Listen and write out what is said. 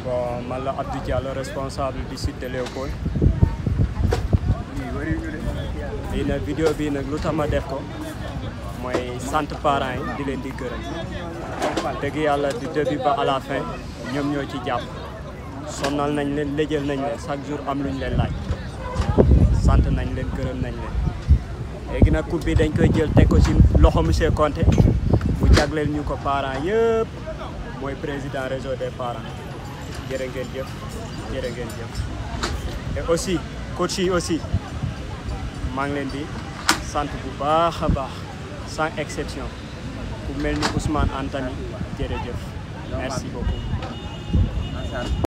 bon man la Abdou Diallo responsable du site de Léopold lii nag vidéo bii nag lu tax ma def ko mooy sant parents yi di leen di gërëm dëgg yàlla du début ba à la fin ñoom ñoo ci jàpp sonnal nañ leen léjal nañ leen chaque jour am luñ leen laaj sant nañ leen gërëm nañ leen léegi nag coupe bi dañ koy jël teg ko ci loxo monsieur Conté mu jagleel ñu ko parents yëpp mooy président réseau des parents jërë ngeen jëf jërë ngeen jëf et aussi coach yi aussi maa ngi leen di sant bu baax a baax sans exception ku mel ni Ousmane Antani jërëjëf merci beaucoup